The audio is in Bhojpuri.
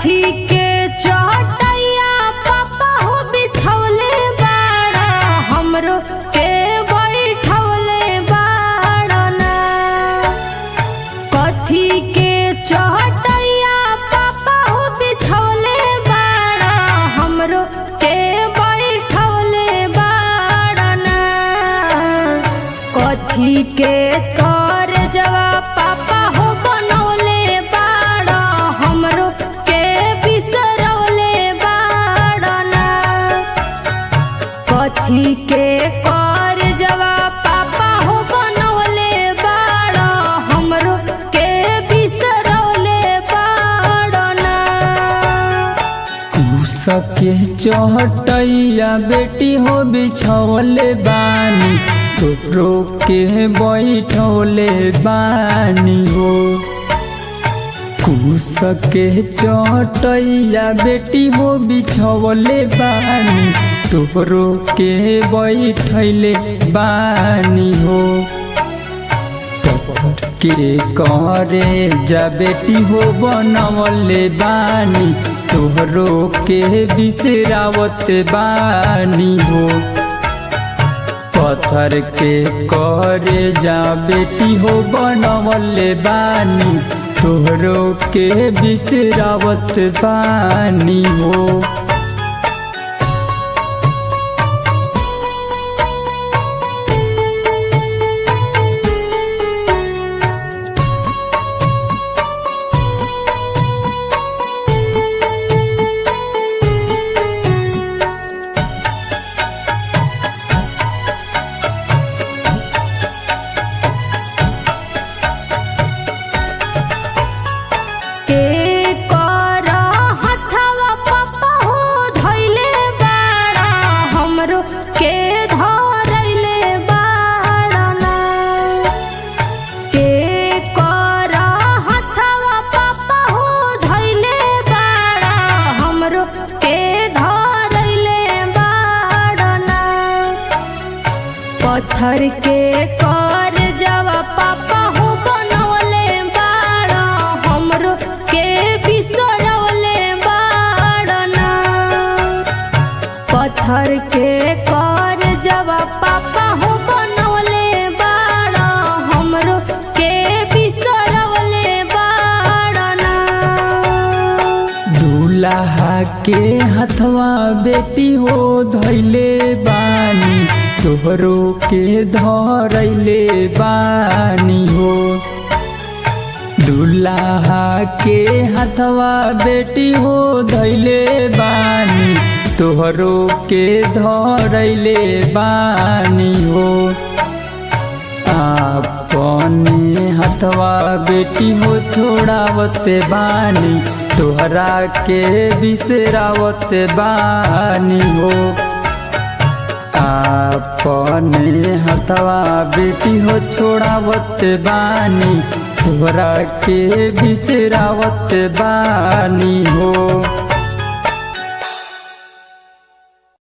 कथी के चटैया पापा हो बिछौले बाड़ा हमरो के बैठौले बाड़ना कथी के चटैया पापा हो बिछौले बाड़ा हमरो के बैठौले बाड़ना कथी के कर जवा पापा हो बनौले बाड़ा हमरो के बिसरौले बाड़ना कथी के कर जवा पापा हो बनौले बाड़ा हमरो के बिसरौले बाड़ना सके चहटैया बेटी हो बिछौले बानी तोरो के बैठौले बानी हो कुसके चटैया बेटी हो बिछौले बानी तोरो के बैठैले बानी हो पत्थर के करे जा बेटी हो बनवले बानी तोहरो के बिसरावत बानी हो पत्थर के करे जा बेटी हो बनवले बानी तोहरो के बिसरावत बानी हो के कर हथवा पापा हो धैले बाड़ा हमरो के धरैले बाड़ना के कर हथवा पापा हो धैले बाड़ा हमरो के धरैले बाड़ना पत्थर के कर जवा पापा हो बनौले बाड़ा हमरो के बिसरौले बाड़ना पत्थर के कर जवा पापा हो बनौले बाड़ा हमरो के बिसरौले बाड़ना दूल्हा के हथवा बेटी हो धैले बानी तोहरो के धरैले बानी हो दूल्हा के हथवा बेटी हो धैले बानी तोहरो के धरैले बानी हो अपने हथवा बेटी हो छोड़ावत बानी तोहरा के बिसरावत बानी हो अपने हथवा बेटी हो छोड़ावत बानी तोहरा के बिसरावत बानी हो